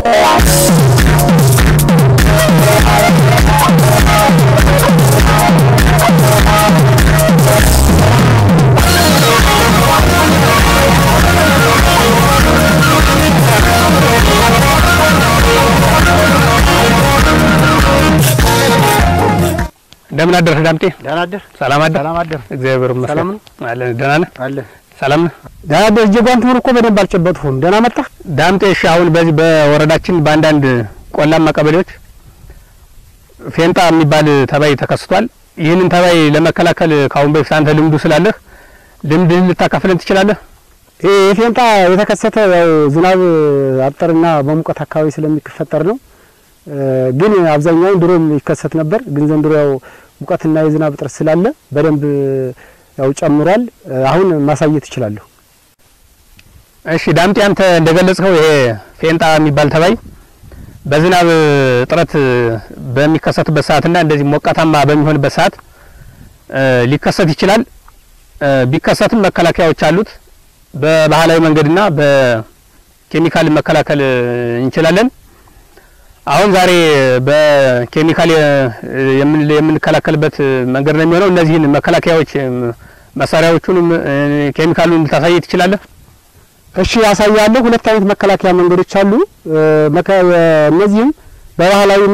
እንደምን አደርህ ዳምጤ? ደህና አደር ሰላም አደር? ሰላም አደር እግዚአብሔር ይመስገን። ሰላም ነው? አለን። ደህና ነህ? አለ ሰላም ነህ? ደህና አደር። እጀ ጓንቱን እኮ በደንብ አልጨበጥሁም። ደህና መጣህ? ዳምጤ እሺ፣ አሁን በዚህ በወረዳችን በአንዳንድ ቆላማ ቀበሌዎች ፌንጣ የሚባል ተባይ ተከስቷል። ይህንን ተባይ ለመከላከል ከአሁን በፊት አንተ ልምዱ ስላለህ ልምድህን ልታካፍለን ትችላለህ? ይህ የፌንጣ የተከሰተ ያው ዝናብ አጠርና በሙቀት አካባቢ ስለሚፈጠር ነው። ግን አብዛኛውን ድሮም ይከሰት ነበር። ግን ዘንድሮ ያው ሙቀትና የዝናብ እጥረት ስላለ በደንብ ያው ጨምሯል። አሁን ማሳየት እችላለሁ። እሺ ዳምጤ፣ አንተ እንደገለጽከው ይሄ ፌንጣ የሚባል ተባይ በዝናብ እጥረት በሚከሰትበት ሰዓትና እንደዚህ ሞቃታማ በሚሆንበት ሰዓት ሊከሰት ይችላል። ቢከሰትም መከላከያዎች አሉት። በባህላዊ መንገድና በኬሚካል መከላከል እንችላለን። አሁን ዛሬ በኬሚካል የምንከላከልበት መንገድ ነው የሚሆነው። እነዚህን መከላከያዎች መሳሪያዎቹንም ኬሚካሉን ልታሳይ ትችላለህ? እሺ ያሳያለሁ። ሁለት አይነት መከላከያ መንገዶች አሉ። እነዚህም በባህላዊና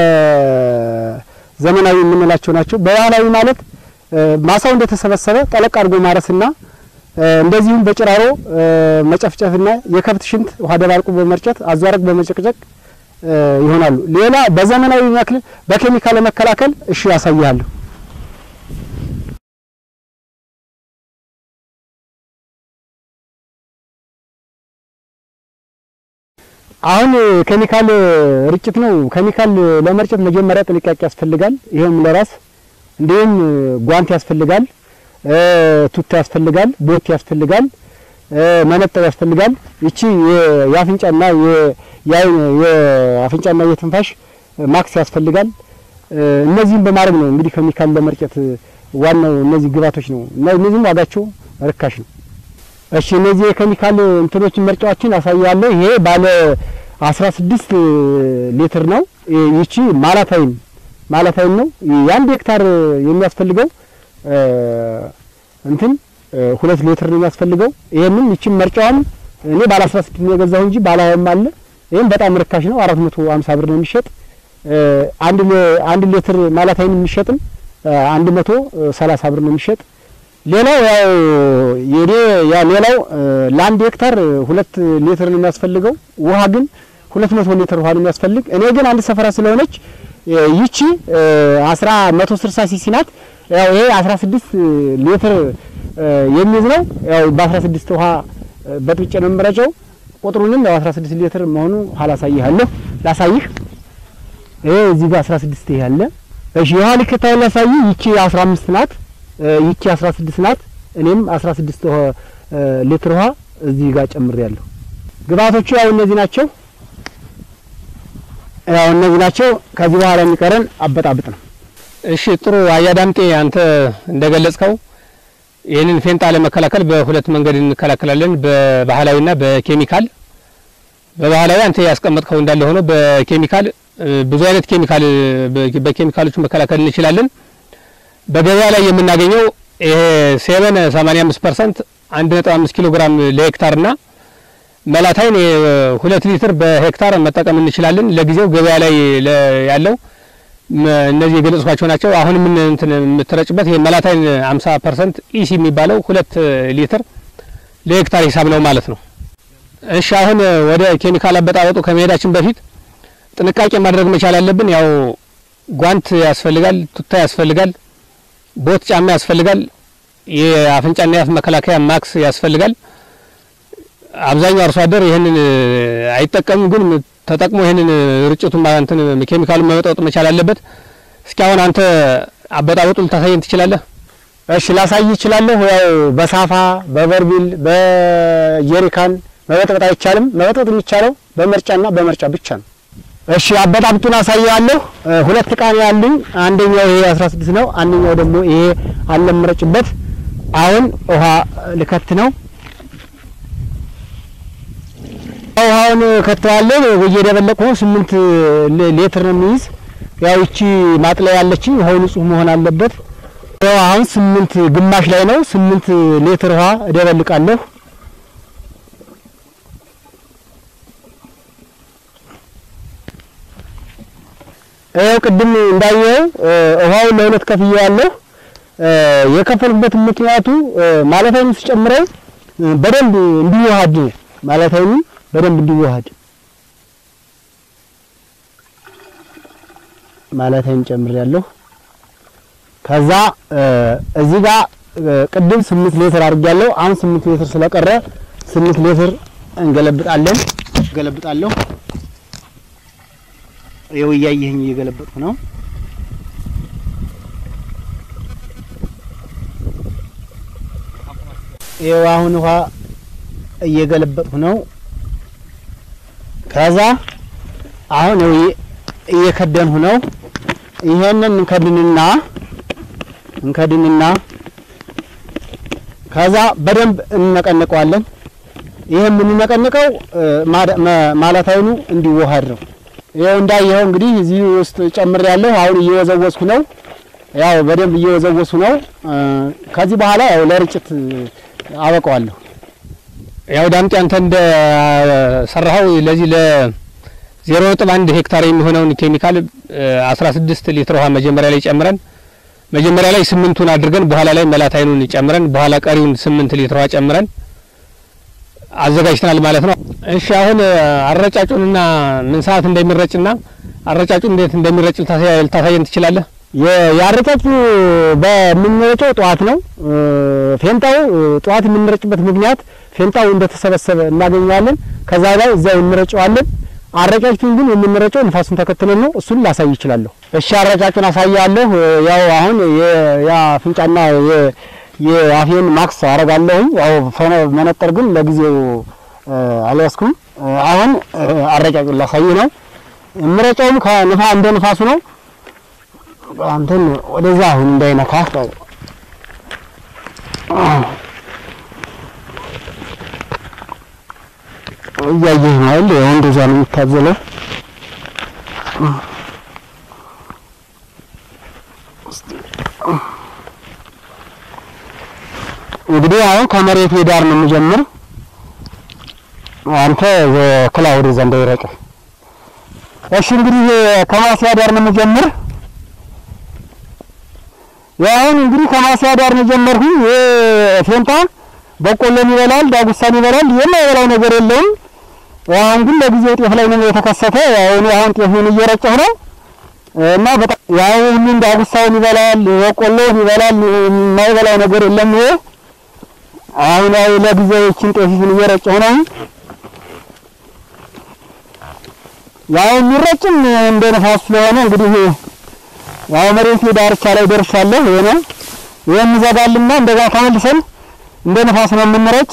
በዘመናዊ የምንላቸው ናቸው። በባህላዊ ማለት ማሳው እንደተሰበሰበ ጠለቅ አድርጎ ማረስና እንደዚሁም በጭራሮ መጨፍጨፍና የከብት ሽንት ውሃ ደባልቁ በመርጨት አዟረቅ በመጨቅጨቅ ይሆናሉ። ሌላ በዘመናዊ መክል በኬሚካል ለመከላከል እሺ ያሳያለሁ። አሁን ኬሚካል ርጭት ነው። ኬሚካል ለመርጨት መጀመሪያ ጥንቃቄ ያስፈልጋል። ይሄም ለራስ እንዲሁም ጓንት ያስፈልጋል፣ ቱታ ያስፈልጋል፣ ቦት ያስፈልጋል፣ መነጠር ያስፈልጋል። ይቺ የአፍንጫና የአፍንጫና የትንፋሽ ማክስ ያስፈልጋል። እነዚህም በማድረግ ነው እንግዲህ ኬሚካል ለመርጨት ዋናው እነዚህ ግባቶች ነው እና እነዚህም ዋጋቸው ርካሽ ነው። እሺ እነዚህ የኬሚካል እንትኖችን መርጫዎችን አሳያለሁ። ይሄ ባለ 16 ሊትር ነው። ይቺ ማላታይን ማላታይን ነው። የአንድ ሄክታር የሚያስፈልገው እንትን ሁለት ሊትር ነው የሚያስፈልገው። ይሄንን ይቺን መርጫዋን እኔ ባለ 16 ነው የገዛሁ እንጂ ባለ ሀያም አለ። ይሄም በጣም ርካሽ ነው። 450 ብር ነው የሚሸጥ። አንድ አንድ ሊትር ማላታይን የሚሸጥም 130 ብር ነው የሚሸጥ። ሌላው ያው የኔ ያ ሌላው ለአንድ ሄክታር ሁለት ሊትር ነው የሚያስፈልገው። ውሃ ግን ሁለት መቶ ሊትር ውሃ ነው የሚያስፈልግ። እኔ ግን አንድ ሰፈራ ስለሆነች ይቺ አስራ መቶ ስልሳ ሲሲ ናት። ያው ይሄ አስራ ስድስት ሊትር የሚይዝ ነው። ያው በአስራ ስድስት ውሃ በጥብጬ ነው የምረጨው። ቁጥሩንም ያው አስራ ስድስት ሊትር መሆኑ ኋላ አሳይሃለሁ። ላሳይህ ይሄ እዚህ ጋር አስራ ስድስት ይሄ አለ። እሺ የውሃ ልክታውን ላሳይህ። ይቺ አስራ አምስት ናት ይቺ 16 ናት። እኔም 16 ሊትር ውሃ እዚህ ጋር ጨምሬያለሁ። ግብአቶቹ ያው እነዚህ ናቸው። ያው እነዚህ ናቸው። ከዚህ በኋላ የሚቀረን አበጣብጥ ነው። እሺ ጥሩ አያ ዳምጤ፣ አንተ እንደገለጽከው ይህንን ፌንጣ ለመከላከል በሁለት መንገድ እንከላከላለን፣ በባህላዊና በኬሚካል። በባህላዊ አንተ ያስቀመጥከው እንዳለ ሆኖ በኬሚካል ብዙ አይነት ኬሚካል በኬሚካሎቹ መከላከል እንችላለን። በገበያ ላይ የምናገኘው ይሄ ሴቨን 85 ፐርሰንት 1.5 ኪሎ ግራም ለሄክታር ና መላታይን ሁለት ሊትር በሄክታር መጠቀም እንችላለን። ለጊዜው ገበያ ላይ ያለው እነዚህ የገለጽኳቸው ናቸው። አሁን ምን እንትን የምትረጭበት ይሄ መላታይን 50 ፐርሰንት ኢሲ የሚባለው ሁለት ሊትር ለሄክታር ሂሳብ ነው ማለት ነው። እሺ አሁን ወደ ኬሚካል አበጣበጡ ከመሄዳችን በፊት ጥንቃቄ ማድረግ መቻል አለብን። ያው ጓንት ያስፈልጋል፣ ቱታ ያስፈልጋል ቦት ጫማ ያስፈልጋል። የአፍንጫና የአፍ መከላከያ ማክስ ያስፈልጋል። አብዛኛው አርሶ አደር ይህንን አይጠቀምም፣ ግን ተጠቅሞ ይህንን ርጭቱን እንትን ኬሚካሉን መበጣበጥ መቻል አለበት። እስኪ አሁን አንተ አበጣበጡ ልታሳየን ትችላለህ? እሺ ላሳይ እችላለሁ። ያው በሳፋ በበርቢል በጀሪካን መበጥበጥ አይቻልም። መበጥበጥ የሚቻለው በመርጫና በመርጫ ብቻ ነው። እሺ አበጣብጡን አሳያለሁ። ሁለት እቃ ነው ያሉኝ። አንደኛው ይሄ 16 ነው፣ አንደኛው ደግሞ ይሄ አለምረጭበት። አሁን ውሃ ልከት ነው። ውሃውን ከተዋለን እየደበለቁ ስምንት ሌትር ነው የሚይዝ። ያው ይቺ ማጥለያ ያለችኝ ውሃው ንጹህ መሆን አለበት። ያው አሁን ስምንት ግማሽ ላይ ነው። ስምንት ሌትር ውሃ እደበልቃለሁ። ይኸው ቅድም እንዳየው ውሃውን ለሁለት ከፍዬዋለሁ። የከፈልኩበትን ምክንያቱ ማለታይን ስጨምረው በደንብ እንዲዋሃድ ነው። ማለታይን በደንብ እንዲዋሃድ ማለታይን ጨምሬያለሁ። ከዛ እዚህ ጋር ቅድም ስምንት ሌትር አድርጌያለሁ። አሁን ስምንት ሌትር ስለቀረ ስምንት ሌትር እንገለብጣለን። ገለብጣለሁ። ይኸው እያየኸኝ እየገለበጥኩ ነው። ይኸው አሁን ውሃ እየገለበጥኩ ነው። ከዛ አሁን እየከደንሁ ነው። ይሄንን እንከድንና እንከድንና ከዛ በደንብ እንነቀንቀዋለን። ይሄ የምንነቀንቀው ማለታይኑ እንዲዋሃድ ነው። ይኸው እንዳየኸው እንግዲህ እዚህ ውስጥ ጨምሬያለሁ። አሁን እየወዘወዝኩ ነው። ያው በደንብ እየወዘወዝኩ ነው። ከዚህ በኋላ ያው ለርጭት አበቀዋለሁ። ያው ዳምጤ አንተ እንደ ሰራኸው ለዚህ ለዜሮ ነጥብ አንድ ሄክታር የሚሆነውን ኬሚካል አስራ ስድስት ሊትር ውሃ መጀመሪያ ላይ ጨምረን መጀመሪያ ላይ ስምንቱን አድርገን በኋላ ላይ መላታይኑን ጨምረን በኋላ ቀሪውን ስምንት ሊትር ውሃ ጨምረን አዘጋጅተናል ማለት ነው። እሺ አሁን አረጫጩንና ምን ሰዓት እንደሚረጭና አረጫጩን እንዴት እንደሚረጭ ልታሳየን ትችላለህ? የአረጫጩ በምንረጨው ጠዋት ነው። ፌንጣው ጠዋት የምንረጭበት ምክንያት ፌንጣው እንደተሰበሰበ እናገኘዋለን። ከዛ ላይ እዚያው እንረጨዋለን። አረጫጩን ግን የምንረጨው ንፋሱን ተከትለን ነው። እሱን ላሳይ ይችላለሁ። እሺ አረጫጩን አሳያለሁ። ያው አሁን የአፍንጫና የአፌን ማክስ አረጋለሁኝ። ያው መነጠር ግን ለጊዜው አልያዝኩም። አሁን አረጫጩን ላሳይ ነው። የምረጨውም ከንፋ እንደ ንፋሱ ነው። አንተን ወደዛ አሁን እንዳይነካ እያየህ ነው አይደል? ያው እንደዛ ነው የሚታዘለው። እንግዲህ አሁን ከመሬት ዳር ነው የምጀምር። አንተ ክላውድ ዘንድ ይረጭ። እሺ እንግዲህ ከማስያ ዳር ነው የምጀምር። ያሁን እንግዲህ ከማስያ ዳር ነው የጀመርኩኝ። ፌንታ በቆሎን ይበላል፣ ዳጉሳን ይበላል፣ የማይበላው ነገር የለውም። አሁን ግን ለጊዜው ጤፍ ላይ ነው የተከሰተ። አሁን አሁን ጤፉን እየረጨሁ ነው እና በጣም ያው ሁሉም ዳጉሳውን ይበላል፣ በቆሎን ይበላል፣ የማይበላው ነገር የለም። ይሄ አሁን ያው ለጊዜው እቺን ጤፊቱን እየረጨሁ ነው። ያው የሚረጭም እንደ ነፋስ ስለሆነ እንግዲህ ያው መሬት ዳርቻ ላይ ደርሻለሁ። ይሄ ነው ይሄን እንዘጋልና እንደዛ ተመልሰን እንደ ነፋስ ነው የምንረጭ።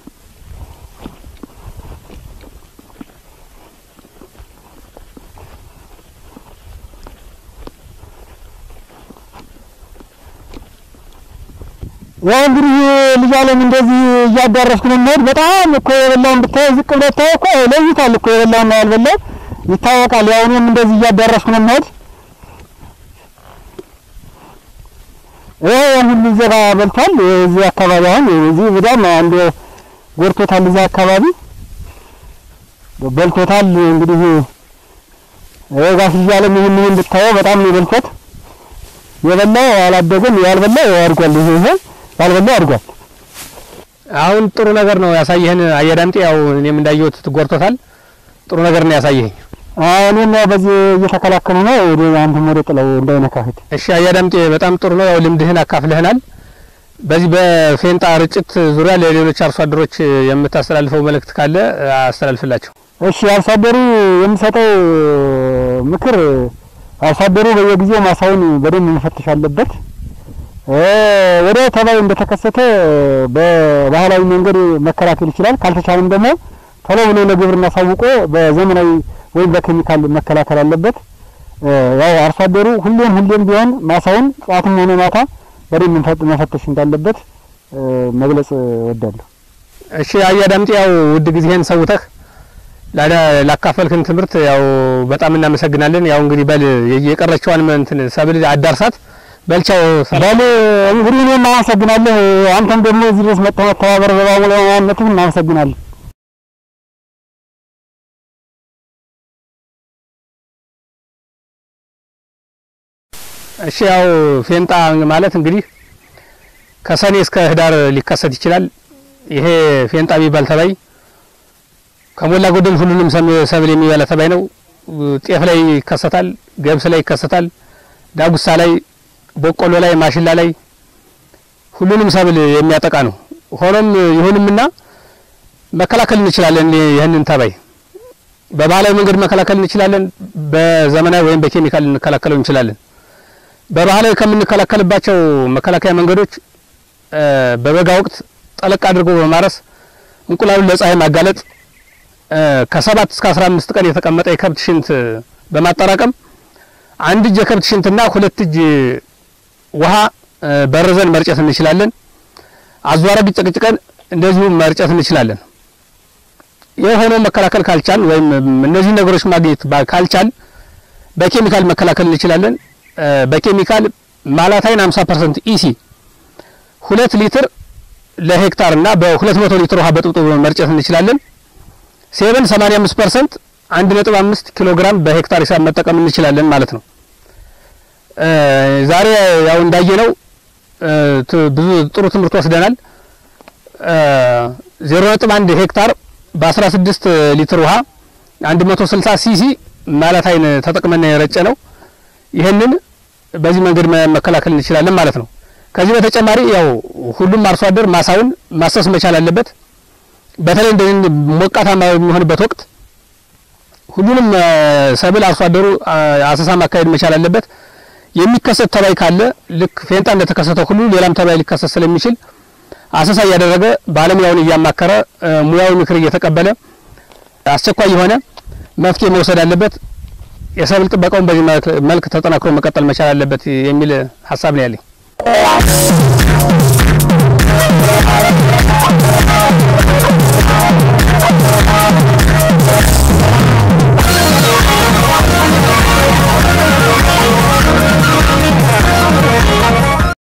ያው እንግዲህ ልጅ አለም እንደዚህ እያዳረስኩ ነው የምሄድ። በጣም እኮ የበላውን ብታይ ዝቅ ብለህ ብታይ እኮ ለይቷል እኮ የበላውና ያልበላው ይታወቃል። ያው እኔም እንደዚህ እያዳረስኩ ነው የምሄድ። ይሄ ሁሉ ዘራ በልቷል። እዚህ አካባቢ አሁን እዚህ በጣም አንድ ጎርቶታል። እዛ አካባቢ በልቶታል። እንግዲህ ይሄ ጋር ሲያለም ይሄን ይሄን ብታየው በጣም ነው የበልቶት። የበላው አላደገም፣ ያልበላው አድጓል። ይሄ ይሄ ያልበላው አድጓል። አሁን ጥሩ ነገር ነው ያሳየህን አየዳምጤ። ያው እኔም እንዳየሁት ጎርቶታል። ጥሩ ነገር ነው ያሳየኸኝ። እኔም ያው በዚህ እየተከላከሉ ነው። ወደ አንተ ወደ ጥለው እንዳይነካህት። እሺ አያዳምጤ በጣም ጥሩ ነው። ያው ልምድህን አካፍለህናል። በዚህ በፌንጣ ርጭት ዙሪያ ለሌሎች አርሶ አደሮች የምታስተላልፈው መልእክት ካለ አስተላልፍላቸው። እሺ አርሶ አደሩ የምሰጠው ምክር አርሶ አደሩ በየጊዜው ማሳውን በደንብ መፈተሽ አለበት። ወደ ተባይ እንደተከሰተ በባህላዊ መንገድ መከላከል ይችላል። ካልተቻለም ደግሞ ቶሎ ብሎ ለግብርና አሳውቆ በዘመናዊ ወይም በኬሚካል መከላከል አለበት። ያው አርሶ አደሩ ሁሌም ሁሌም ቢሆን ማሳውን ጠዋትም ሆነ ማታ በደንብ መፈተሽ እንዳለበት መግለጽ እወዳለሁ። እሺ አያዳምጤ ያው ውድ ጊዜህን ሰውተህ ላካፈልክን ትምህርት ያው በጣም እናመሰግናለን። ያው እንግዲህ በል የቀረችዋን እንትን ሰብል አዳርሳት በልቻው በል እንግዲህ እኔም አመሰግናለሁ። አንተም ደግሞ እዚህ ድረስ መጥተህ መተባበር በባለሙያነትህ እናመሰግናለን። እሺ ያው ፌንጣ ማለት እንግዲህ ከሰኔ እስከ ህዳር ሊከሰት ይችላል። ይሄ ፌንጣ የሚባል ተባይ ከሞላ ጎደል ሁሉንም ሰብል የሚበላ ተባይ ነው። ጤፍ ላይ ይከሰታል፣ ገብስ ላይ ይከሰታል፣ ዳጉሳ ላይ፣ በቆሎ ላይ፣ ማሽላ ላይ ሁሉንም ሰብል የሚያጠቃ ነው። ሆኖም ይሁንምና መከላከል እንችላለን። ይህንን ተባይ በባህላዊ መንገድ መከላከል እንችላለን፣ በዘመናዊ ወይም በኬሚካል እንከላከለው እንችላለን። በባህላዊ ከምንከላከልባቸው መከላከያ መንገዶች በበጋ ወቅት ጠለቅ አድርጎ በማረስ እንቁላሉን ለፀሐይ ማጋለጥ ከሰባት እስከ አስራ አምስት ቀን የተቀመጠ የከብት ሽንት በማጠራቀም አንድ እጅ የከብት ሽንትና ሁለት እጅ ውሃ በርዘን መርጨት እንችላለን። አዟረግ ጨቅጭቀን እንደዚሁ መርጨት እንችላለን። ይህ ሆኖ መከላከል ካልቻል ወይም እነዚህ ነገሮች ማግኘት ካልቻል በኬሚካል መከላከል እንችላለን። በኬሚካል ማላታይን 50% ኢሲ ሁለት ሊትር ለሄክታር እና በ200 ሊትር ውሃ በጥብጦ መርጨት እንችላለን። ሴቨን 85% 1.5 ኪሎ ግራም በሄክታር ሂሳብ መጠቀም እንችላለን ማለት ነው። ዛሬ ያው እንዳየነው ብዙ ጥሩ ትምህርት ወስደናል። 0.1 ሄክታር በ16 ሊትር ውሃ 160 ሲሲ ማላታይን ተጠቅመን የረጨ ነው። ይህንን በዚህ መንገድ መከላከል እንችላለን ማለት ነው። ከዚህ በተጨማሪ ያው ሁሉም አርሶ አደር ማሳውን ማሰስ መቻል አለበት። በተለይ እንደዚህ ሞቃታማ በሚሆንበት ወቅት ሁሉንም ሰብል አርሶ አደሩ አሰሳ ማካሄድ መቻል አለበት። የሚከሰት ተባይ ካለ ልክ ፌንጣ እንደተከሰተው ሁሉ ሌላም ተባይ ሊከሰት ስለሚችል አሰሳ እያደረገ ባለሙያውን እያማከረ ሙያዊ ምክር እየተቀበለ አስቸኳይ የሆነ መፍትሄ መውሰድ አለበት። የሰብል ጥበቃውን በዚህ መልክ ተጠናክሮ መቀጠል መቻል አለበት የሚል ሀሳብ ነው ያለኝ።